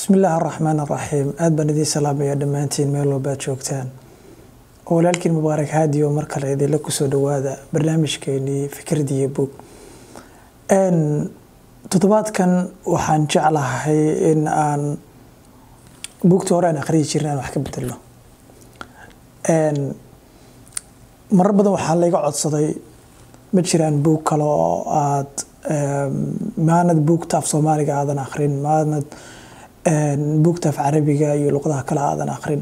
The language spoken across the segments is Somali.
bismi illaahi araxmaan araxiim aada baan idiin salaamaya dhammaantiin meel walbaad joogtaan oo walaalkiin mubaarak haadiyo mar kale idinla kusoo dhawaada barnaamijkeenii fikradiyo bog toddobaadkan waxaan jeclahay in aan buugta hore aan akhriyi jirin aan wax ka bedelno marar badan waxaa layga codsaday ma jiraan buug kale oo aad maanad buugta af soomaaliga aadan akhrin maanad buugta af carabiga iyo luqadaha kale aadan akhrin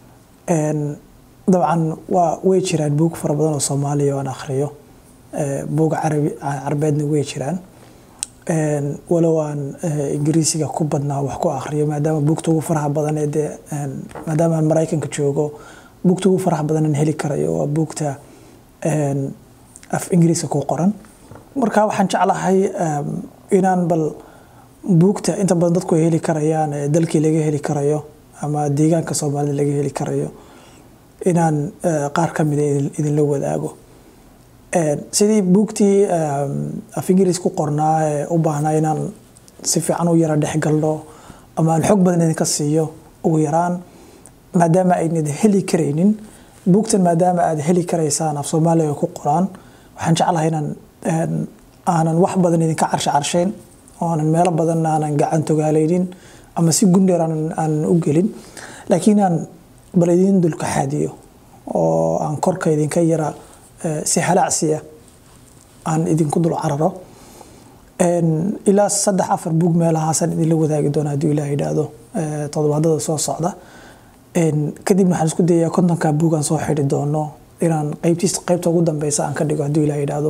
dabcan waa way jiraan buug fara badan oo soomaaliya oo aan akhriyo buug carabi carabeedna way jiraan walow aan ingiriisiga ku badnaa wax ku akhriyo maadaama buugta ugu faraha badan ee dee maadaama aan maraykanka joogo buugta ugu faraha badan aan heli karayo waa buugta af ingiriiska ku qoran marka waxaan jeclahay inaan bal buugta inta badan dadku ay heli karayaan ee dalkii laga heli karayo ama deegaanka soomaalida laga heli karayo inaan qaar ka mida idinla wadaago sidii buugtii af ingiriis ku qornaa ee u baahnaa inaan si fiican u yara dhexgalno ama aan xog badan idinka siiyo ugu yaraan maadaama aynad heli karaynin buugtan maadaama aad heli karaysaan af soomaaliga ku qoraan waxaan jeclahay inaan aanan wax badan idinka carsha carshayn oo aanan meelo badan aanan gacan togaalaynin ama si gundheer aanan u gelin laakiin aan bal idin dulka xaadiyo oo aan korka idinka yara si halaacsiya aan idinku dul cararo ilaa saddex afar buug meelahaasaan idinla wadaagi doona hadduu ilaah yidhaahdo toddobaadada soo socda kadibna waxaan isku dayayaa kontonka buug aan soo xidhi doono inaan qeybtiis qeybta ugu dambeysa aan ka dhigo hadduu ilaah yidhaahdo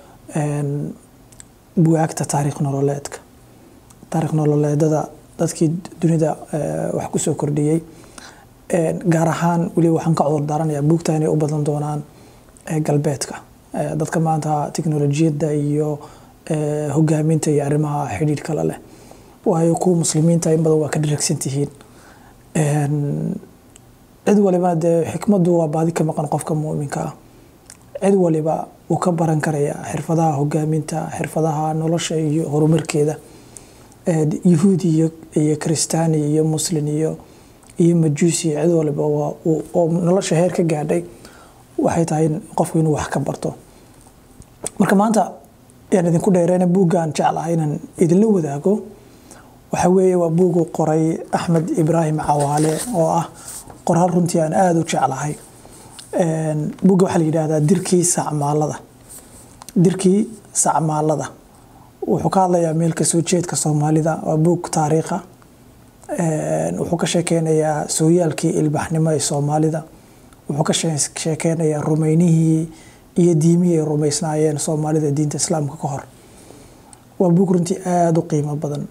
buwaagta taariikh nololeedka taariikh nololeedada dadkii dunida wax kusoo kordhiyey gaar ahaan weliba waxaan ka cudur daaranayaa buugta inay u badan doonaan galbeedka dadka maanta teknolojiyadda iyo hogaaminta iyo arrimaha xidhiidh kale leh waayo kuwa muslimiinta in badan waa ka dharagsan tihiin cid walibana dee xikmaddu waa baadi ka maqan qofka muuminka ah cid waliba wuu ka baran karayaa xirfadaha hogaaminta xirfadaha nolosha iyo horumarkeeda yahuudi iyo kristaani iyo muslin iyo iyo majuusi cid waliba oo nolosha heer ka gaadhay waxay tahay qofku inuu wax ka barto marka maanta yaan idinku dheereyna buuggaan jeclahay inaan idinla wadaago waxa weeye waa buugu qoray axmed ibraahim cawaale oo ah qoraal runtii aan aada u jeclahay buugga waxaa la yidhaahdaa dirkii sacmaalada dirkii sacmaalada wuxuu ka hadlayaa meel kasoo jeedka soomaalida waa buug taariikha wuxuu ka sheekeynayaa sooyaalkii ilbaxnimo ee soomaalida wuxuu ka sheekeynayaa rumeynihii iyo diimihii ay rumeysnaayeen soomaalida diinta islaamka ka hor waa buug runtii aada u qiimo badan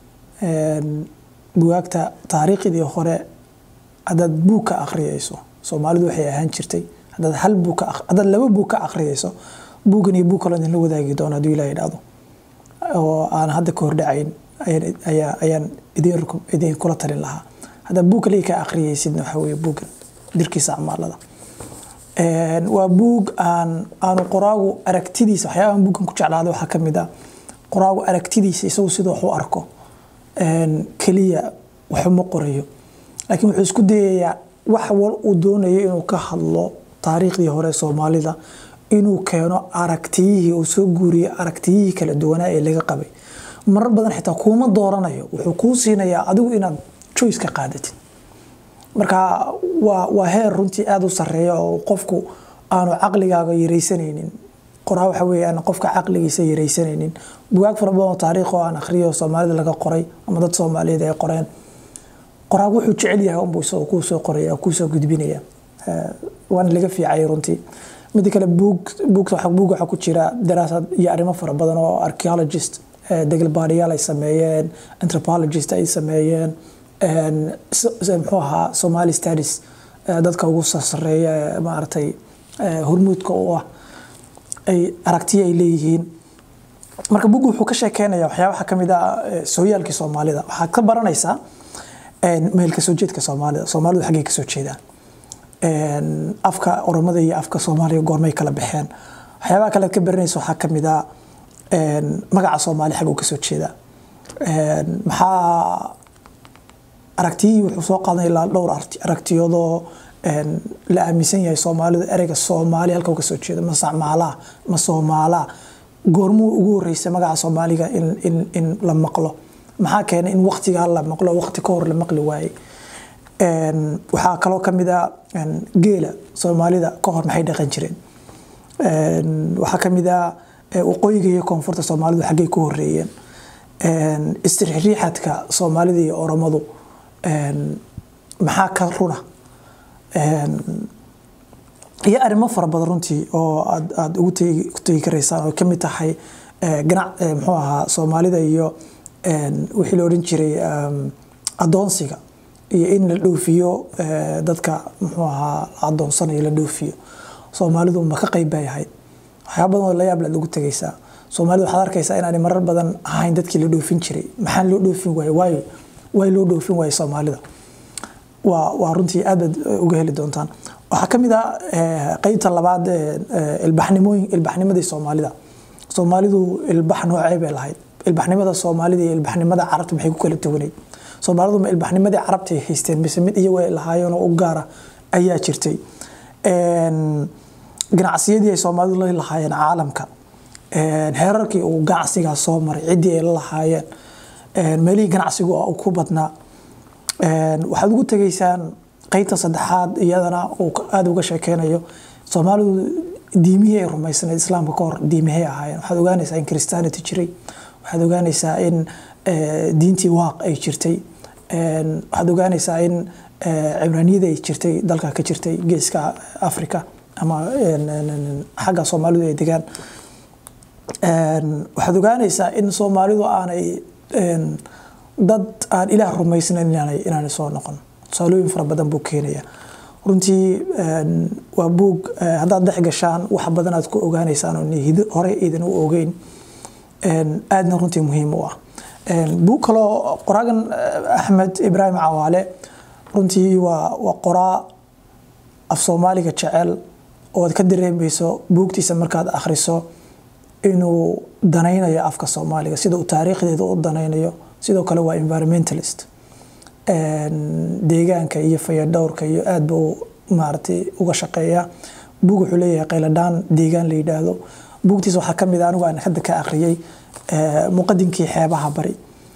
bugaagta taariikhdii hore haddaad buug ka akhriyeyso soomaalidu waxay ahaan jirtay haddaad hal buug ka haddaad laba buug ka akhriyeyso buuggan iyo buug kaloo idinla wadaagi doono hadduu ilaah yidhaahdo oo aan hadda ka hordhacayn ayaa ayaan idin idin kula talin lahaa haddaad buug kaliya ka akhriyeysidna waxa weeye buuggan dirkiisa acmaalada waa buug aan aanu qoraagu aragtidiisa waxyaabahan buuggan ku jeclaaday waxaa ka mid ah qoraagu aragtidiisa isagu sida wax u arko keliya waxuma qorayo laakiin wuxuu isku dayayaa wax wal uu doonayo inuu ka hadlo taariikhdii hore soomaalida inuu keeno aragtiyihii uu soo guuriyo aragtiyihii kala duwanaa ee laga qabay marar badan xitaa kuuma dooranayo wuxuu kuu siinayaa adigu inaad joyce ka qaadatid marka waa waa heer runtii aada u sareeya oo qofku aanu caqligaaga yaraysanaynin qoraa waxa weeye aan qofka caqligiisa yaraysanaynin bugaag fara badan oo taariikh oo aan akhriyo soomaalida laga qoray ama dad soomaaliyeed ay qoreen qoraag wuxuu jecel yahay unbuu isagoo kuu soo qoraya kuu soo gudbinaya waana laga fiicay runtii midda kale buug buugta buug waxaa ku jira daraasad iyo arrimo fara badan oo archaeologist degelbaadhiyaal ay sameeyeen anthropologist ay sameeyeen muxuu ahaa somali studies dadka ugu sasareeya ee maaragtay hormuudka u ah ay aragtiyo ay leeyihiin marka bugu wuxuu ka sheekeynaya waxyaabaha ka mid ah sooyaalkii soomaalida waxaad ka baranaysaa meel kasoo jeedka soomaalida soomaalidu xaggay kasoo jeedaan afka oromada iyo afka soomaaliya goormay kala baxeen waxyaabaha kale aad ka baranaysa waxaa ka mid ah magaca soomaali xag uu kasoo jeedaa maxaa aragtiyihii wuxuu soo qaadanaya ilaa dhowr aragtiyadoo la aaminsan yahay soomaalidu ereyga soomaali halka ka soo jeeda ma sacmaalaa ma soomaalaa goormuu ugu horreysay magaca soomaaliga in la maqlo maxaa keenay in waktigaa la maqlo wakti ka hor la maqli waayey waxaa kaloo ka mid a geela soomaalida ka hor maxay dhaqan jireen waxaa ka mid a waqooyiga iyo koonfurta soomaalidu xaggay ku horeeyeen isriixriixadka soomaalida iyo oromadu maxaa ka runa iyo arrimo fara badan runtii oo aad aada ugu tegi karaysaan oo kamid tahay ganac muxuu ahaa soomaalida iyo wixii la odhan jiray adoonsiga iyo in la dhoofiyo dadka muxuu ahaa la adoonsanayo la dhoofiyo soomaalidu ma ka qayb bay ahayd waxyaaba badan oo la yaab laad ugu tegaysaa soomaalida waxaad arkaysaa inaanay marar badan ahayn dadkii la dhoofin jiray maxaa loo dhoofin waaye waayo waay loo dhoofin waaye soomaalida waa waa runtii aad baad uga heli doontaan waxaa ka mid ah qeybta labaad ilbaxnimooyin ilbaxnimadii soomaalida soomaalidu ilbax noocee bay lahayd ilbaxnimada soomaalida iyo ilbaxnimada carabta maxay ku kala duwaneyd soomaalidu ma ilbaxnimadii carabta ay haysteen mise mid iyagu ay lahaayeen oo u gaara ayaa jirtay ganacsiyadii ay soomaalidu la lahaayeen caalamka heerarkii uu ganacsigaa soo maray ciddii ay la lahaayeen meelihii ganacsigu uu ku badnaa waxaad ugu tegaysaan qeybta saddexaad iyadana uu aada uga sheekeynayo soomaalidu diimihii ay rumaysanayd islaamka ka hor diimihey ahaayeen waxaad ogaanaysaa in christianity jiray waxaad ogaanaysaa in diintii waaq ay jirtay waxaad ogaanaysaa in cibraaniyada ay jirtay dalka ka jirtay geeska africa ama xagga soomaalidu ay degaan waxaad ogaanaysaa in soomaalidu aanay dad aan ilaah rumaysnayn inaanay soo noqon tusaalooyin fara badan buu keenaya runtii waa buug haddaad dhex gashaan wax badan aad ku ogaanaysaan oo hore iidan u ogeyn aadna runtii muhiim u ah buug kaloo qoraagan axmed ibraahim cawaale runtii waa waa qoraa af soomaaliga jecel oo aad ka dareemayso buugtiisa markaad akhriso inuu danaynayo afka soomaaliga sida uu taariikhdeeda u danaynayo sidoo kale waa environmentalist deegaanka iyo fayadhowrka iyo aad buu maaragtay uga shaqeeya buug wuxuu leeyahay qayladhaan deegaan la yidhaahdo buugtiisa waxaa ka mid a anigu aan hadda ka akhriyey muqadinkii xeebaha bari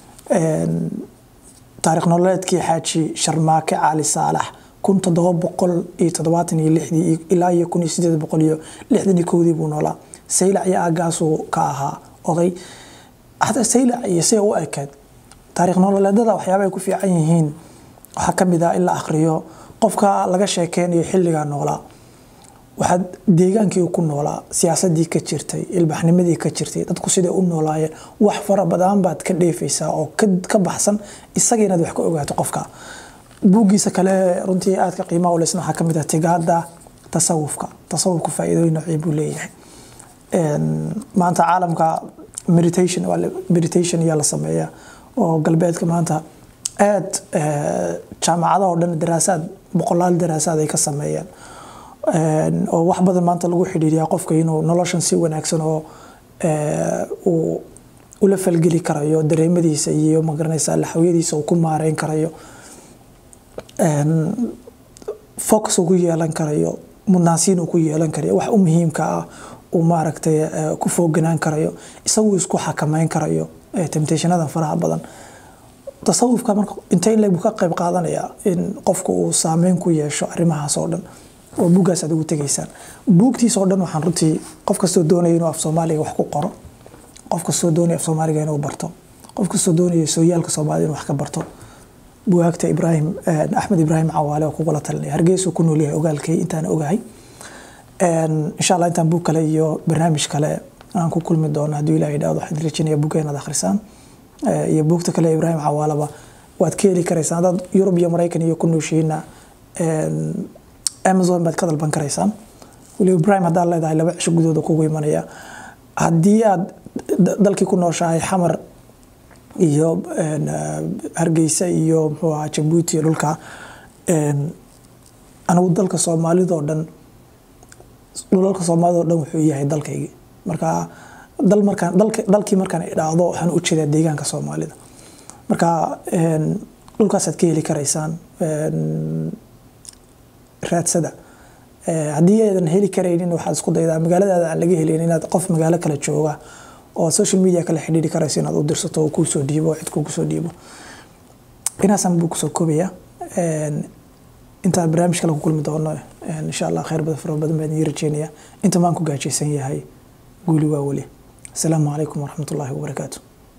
taarikh nololeedkii xaaji sharmaake cali saalax kun toddoba boqol iyo toddobaatan iyo lixdii ilaa iyo kun iyo sideed boqol iyo lixdan iyo kowdii buu noolaa saylac iyo aagaasuu ka ahaa oday hataa saylac iyo siday u ekayd taarikh nololeedada waxyaaba ay ku fiican yihiin waxaa ka mid ah in la akhriyo qofka laga sheekeynayo xilligaa noolaa waxaad deegaankii ku noolaa siyaasadii ka jirtay ilbaxnimadii ka jirtay dadku siday u noolaayeen wax fara badan baad ka dheefaysaa oo ka baxsan isaga inaad wax ka ogaato qofka buuggiisa kale runtii aadka qiimaha u leysna waxaa ka mid ah tigaada tasawufka tasawufka faa'iidooyin noocii buu leeyahay maanta caalamka meditation meditation ayaa la sameeyaa oo galbeedka maanta aad jaamacadaha oo dhan daraasaad boqolaal daraasaad ay ka sameeyeen oo wax badan maanta lagu xidhiiriyaa qofka inuu noloshan si wanaagsan oo uu ula falgeli karayo dareemadiisa iyo magaranaysa laxawiyadiisa uu ku maareyn karayo focus uu ku yeelan karayo mudnaansiin uu ku yeelan karayo wax u muhiimka ah uu maaragtay ku fooganaan karayo isagu isku xakameyn karayo temptationada faraha badan tasawufka marka intee in leeg ka qayb qaadanaya in qofku uu saameyn ku yeesho arrimahaas oo dhan oo buuggaas aad ugu tegaysaan buugtiis oo dhan waxaan runtii qof kastoo doonaya inuu af soomaaliga wax ku qoro qof kastoo doonaya af soomaaliga inuu barto qof kastoo doonaya sooyaalka soomaalida inuu wax ka barto bugaagta ibraahim axmed ibraahim cawaale oo kugula talinaya hargeysuu ku nool yahay ogaalkay intaan ogahay insha allah intaan buug kale iyo barnaamij kale aan ku kulmi doono hadduu ilaah yidhahdo waxaan rajinaya buugga inaad akhrisaan iyo buugta kale ibraahim cawaalaba waad ka heli karaysaan dad yurub iyo maraykan iyo ku nooshihiina amazon baad ka dalban karaysaan weliba ibraahim haddaad leedahay laba cisho gudooda kugu imanaya haddii aad dalkii ku nooshahay xamar iyo hargeysa iyo muxuu ahaa jabuuti dhulka anigu dalka soomaalidoo dhan dhulalka soomaalida oo dhan wuxuu yahay dalkaygii marka dal markaan dalkii markaan idhaahdo waxaan u jeedaa deegaanka soomaalida marka dhulkaasaad ka heli karaysaan raadsada haddii aydan heli karaynin waxaad isku daydaa magaaladaada aan laga helin inaad qof magaalo kale jooga oo social media kala xidhiiri karaysa inaad u dirsato oo kuu soo dhiibo oo cid kugu soo dhiibo inaasan buu kusoo koobaya intaan barnaamij kale ku kulmi doono insha allah khayr badan fara badan baan idin rajeynaya inta maan ku gaajaysan yahay guuli waa weli asalaamu calaykum waraxmatullaahi wabarakaatu